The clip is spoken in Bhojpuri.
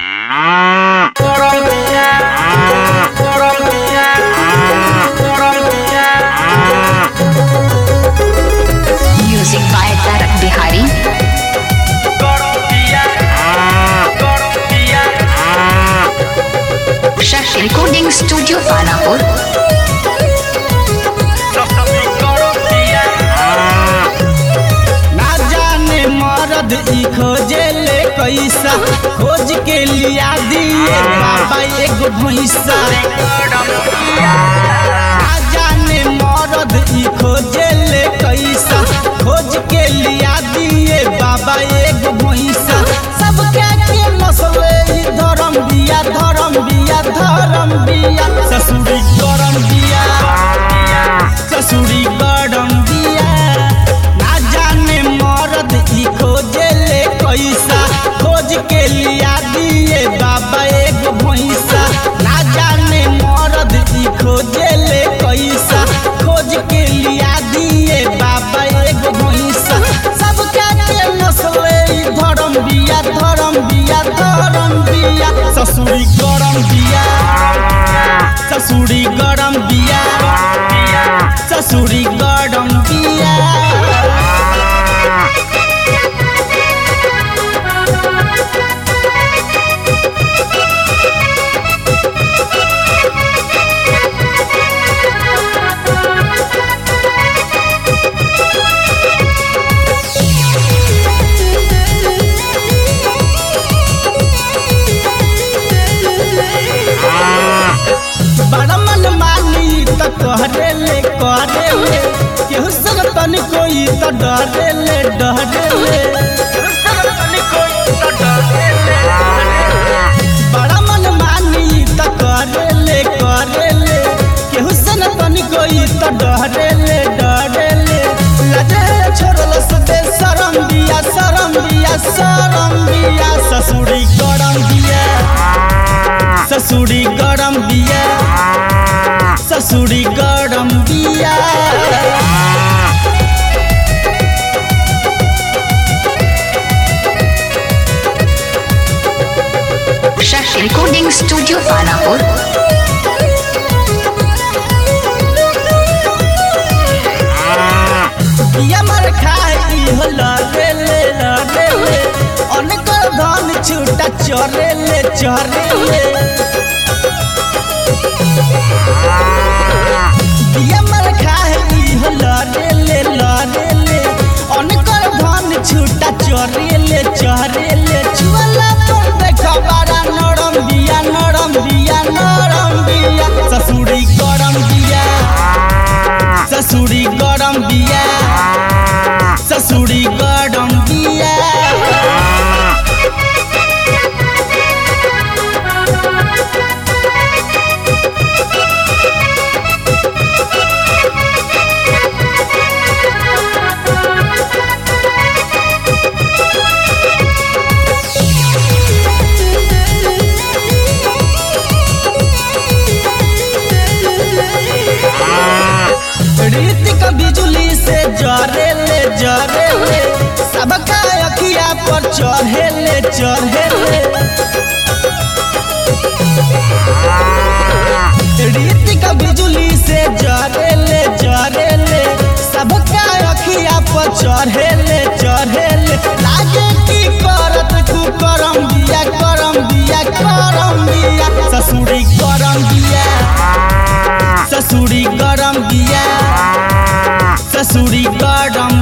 Music by Tarak Bihari. Shashi Recording Studio Panapur. ना जाने मरद ई खोजे ले कैसा खोज के लिया दिए बाबा एगो भैंसा ना जाने मरद ई खोजे ले कैसा खोज के लिया दिए बाबा एगो भैंसा सब क्या के नस्ले ई धर्म बिया धर्म बिया धर्म बिया ससुरी गरम बिया ससुरी गरम बिया ना जाने मरद ई खोजे ले कैसा खोज के लिया दिए बाबा एगो भैंसा ना जाने मरद ई खोजे ले कैसा खोज के लिया दिए बाबा एगो भैंसा सब क्या के नस्ले ई धर्म बिया धर्म बिया धर्म बिया ससुरी गरम बिया ससुरी गरम बिया ससुरी गरम बिया बड़ा मन मानी त कहरे ले करे ले केहू संग तनी कोई त डरे ले डरे ले बड़ा मन मानी त करे ले करे ले केहू संग तनी कोई त डरे ले डरे ले लजे छोड़ल से शरम बिया शरम बिया शरम बिया ससुरी गरम बिया ससुरी गरम बिया ससुरी गरम बिया Shashi Recording Studio Panapur. बिया मर खाई हो लरे ले लरे ले अनेक धन छूटा चरे ले चरे ले बिया मर खाई हो लरे ले लरे ले अनेक धन छूटा चरे ले चरे ले चुला पर देखा बड़ा नरम बिया नरम बिया नरम बिया ससुरी गरम बिया ससुरी गरम बिया ससुरी गरम बिया रीतिक बिजुली से जरे ले जरे ले सबका अखिया पर चढ़े ले चढ़े ले रीतिक बिजुली से जरे ले जरे ले सबका अखिया पर चढ़े ले चढ़े ले लागे की करत तू करम बिया करम बिया करम बिया ससुरी करम बिया ससुरी गरम बिया ससुरी गरम